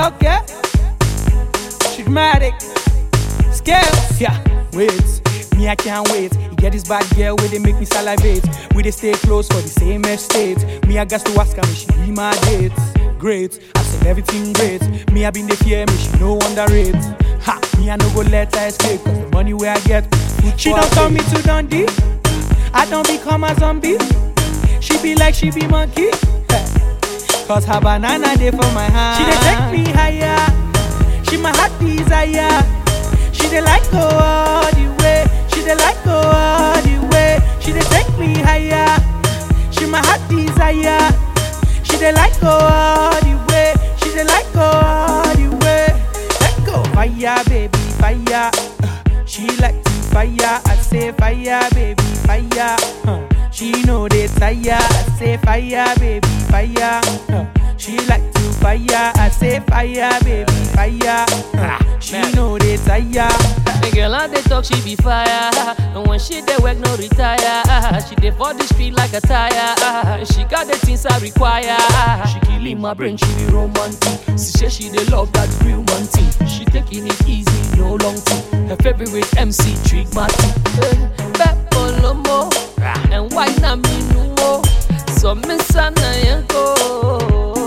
okay. Dramatic. Scales. Yeah, wait. Me, I can't wait. You get this bad girl where they make me salivate. We they stay close for the same estate. Me, I got to ask her, me, she be my date. Great, I said everything great. Me, I been the fear, me, she no underrate. Ha, me, I no go let her escape. Cause the money where I get, food she for don't her turn me to Dundee. I don't become a zombie. She be like she be monkey. Cause her banana day for my hand. She dey take me higher. She my heart desire. She dey like go all the way. She dey like go all the way. She dey take me higher. She my heart desire. She dey like go all the way. She dey like go all the way. Let go fire, baby, fire. Uh, She like to fire. I say fire, baby, fire. Uh, She know they tire. I say fire, baby, fire. Uh, She like to fire. I say fire, baby, fire. Uh, She know they tire. The girl on the talk, she be fire. And when she dey work, no retire. She dey for the street like a tire. She got the things I require. She killing my brain, she be romantic. She say she dey love that real man thing. She taking it easy, no long thing. Her favorite MC, Trick Martin. Peppo Lomo, and why na me no So miss Anayanko.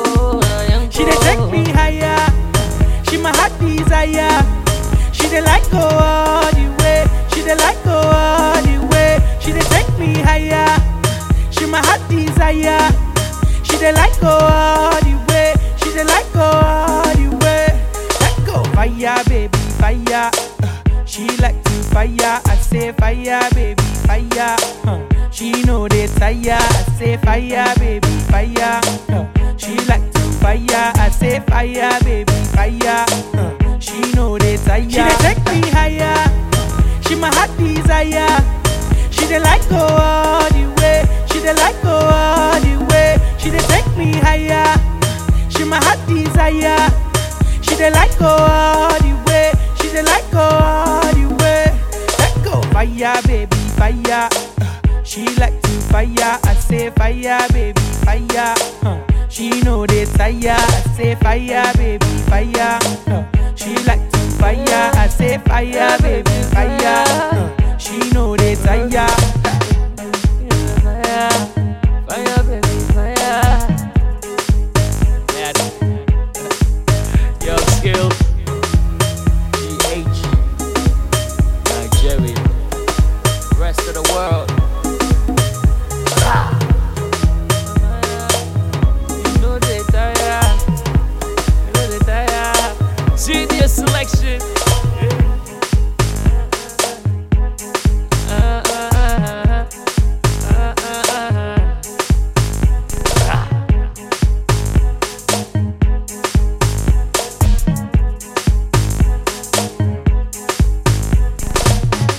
She dey take me higher. She my heart desire. She dey like go all the way. She dey like go all the way. She dey take me higher. She my heart desire. She dey like go all the way. She dey like go all the way. Let go fire, baby, fire. Uh, She like to fire. I say fire, baby, fire. Uh, She know they tire. I say fire, baby, fire. Uh, She like to fire. I say fire, baby, fire. Uh, She know they tire. She dey take me higher. She my heart desire. She dey like go all the way. She dey like go all the way. She dey take me higher. She my heart desire. She dey like go all the way. She dey like go all the way. Let go fire, baby, fire. Uh, She like to fire. I say fire, baby, fire. Uh, She know they tire. I say fire, baby, fire. Uh, She like to fire. I say fire, baby, fire. Uh, She know they tire.